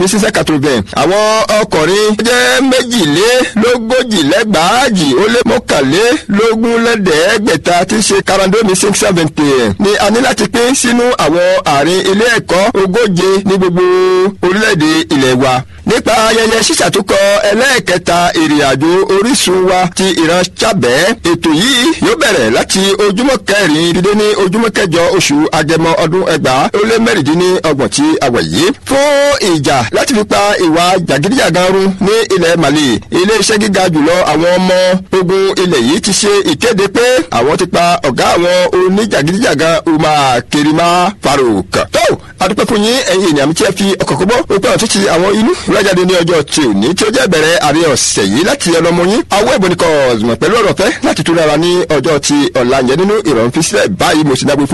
ní sísẹ́ quatre-vingt àwọn ọkùnrin jẹ́ méjìlélógójì lẹ́gbàájì ó lé mọ́kànlélógún lẹ́dẹ̀ẹ́gbẹ̀ta tí í ṣe karandomi six seventy ni a ní láti pín sínú àwọn àárín ilé ẹ̀kọ́ ogóje ní gbogbo orílẹ̀-èdè ilẹ̀ wa nípa ayẹyẹ ṣíṣàtúkọ ẹlẹ́ẹ̀kẹta ìrìnàjò orísun wa ti ìran Chábẹ́ ètò yìí yóò bẹ̀rẹ̀ láti ojúmọ́ kẹrin dídé ní ojúmọ́ kẹjọ oṣù agẹmọ ọdún ẹgbàá ó lé mẹ́rìndínlọ́gbọ̀n tí a wà yìí fún ìjà láti fi pa ìwà jàgídíjàgan run ní ilẹ̀ Mali iléeṣẹ́ gíga jùlọ àwọn ọmọ ogun ilẹ̀ yìí ti ṣe ìkéde pé àwọn ti pa ọ̀gá àwọn oníjàgídíjàgan Umar Kirima Farouk tó adúpẹ́ fún yín ẹ̀yin ènìyàn mi tí ẹ fi ọkọ̀ kọ́bọ́ ó pẹ́ ọ̀tún ti àwọn inú ìrajáde ní ọjọ́ tí ò ní tí ó jẹ́ bẹ̀rẹ̀ àárín ọ̀sẹ̀ yìí láti ọlọ́mọ yín awọ́ ìbọn nìkan ọ̀zùmọ̀ pẹ̀lú ọ̀rọ̀ fẹ́ láti tún rárá ní ọjọ́ ti ọ̀la yẹn nínú ìrọ̀rùn fi sílẹ̀ báyìí mo sì dágbé fún